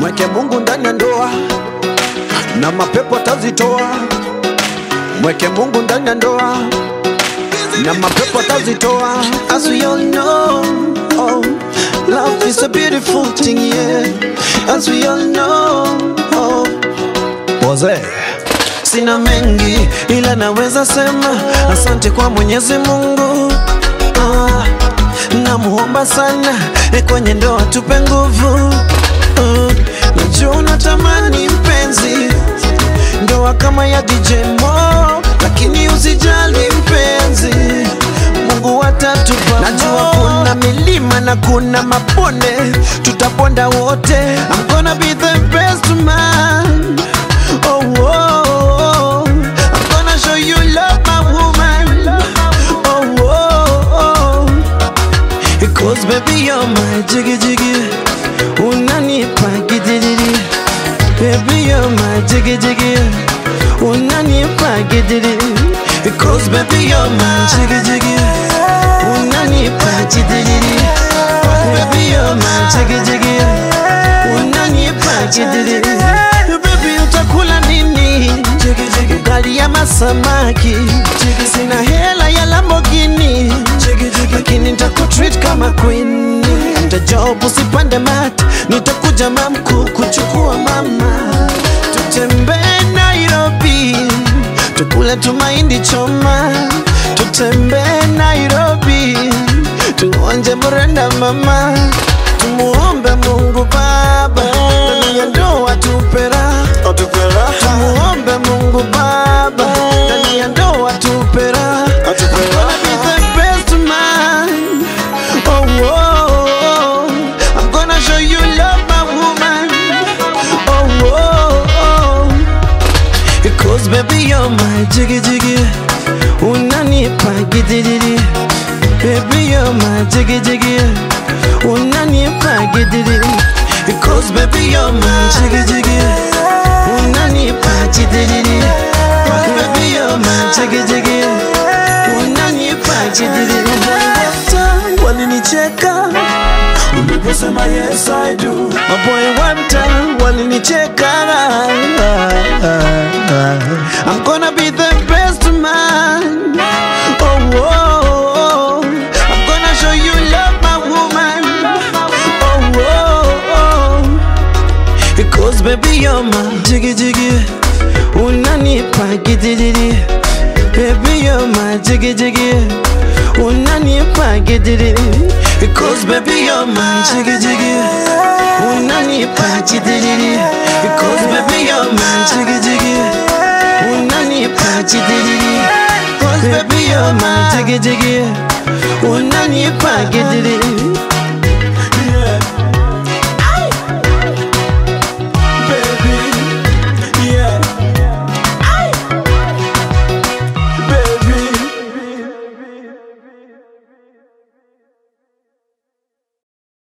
mweke Mungu ndani ya ndoa na mapepo atazitoa. Mweke Mungu ndani ya ndoa na mapepo atazitoa. As we all know, oh, love is a beautiful thing, yeah. As we all know, oh, Boze. sina mengi ila naweza sema asante kwa Mwenyezi Mungu. Ah, namuomba sana eh, kwenye ndoa tupe nguvu. Ah, najua unatamani mpenzi ndoa kama ya DJ Mo, lakini usijali mpenzi, Mungu atatupa. Najua kuna milima na kuna mabonde, tutaponda wote. I'm gonna be the best man. Oh, oh, oh. I'm gonna show you love, my woman. Oh, oh, oh. Because baby you're my jiggy jiggy Unanipa gidiri Baby you're my jiggy jiggy Unanipa gidiri Because baby you're my jiggy jiggy Unanipa gidiri Baby you're my jiggy jiggy Unanipa gidiri Baby utakula nini Ugali ya masamaki Sina hela ya Lamborghini lakini nitakutreat kama queen tajob usipande mat nitakuja mamku kuchukua mama tutembee nairobi tukule tumaindi choma tutembee nairobi tuonje murenda mama tumuombe mungu baba ndani ya ndoa tupera tumuombe mungu baba ndani ya ndoa tupera I'm gonna be the best man. Oh, oh, oh. I'm gonna show you love, my woman. Oh, oh, oh. Because baby you're my jiggy jiggy. Unanipa gidiri. Baby you're my jiggy jiggy. Unanipa gidiri. Because baby you're my jiggy jiggy. Unanipa gidiri. Baby you're my jiggy jiggy. Unanipa gidiri. Wata walinicheka uliposema yes I do. Maboy one time walinicheka. I'm gonna be the best man. Oh, oh, oh. I'm gonna show you love, my woman. Oh, oh, oh. Because baby you're my jiggy jiggy Unanipa gidiri Baby you're my jiggy jiggy Unanipa gidiri Because baby you're my jiggy jiggy Unanipa gidiri Because baby you're my jiggy jiggy Unanipa gidiri Because baby you're my jiggy jiggy Unanipa gidiri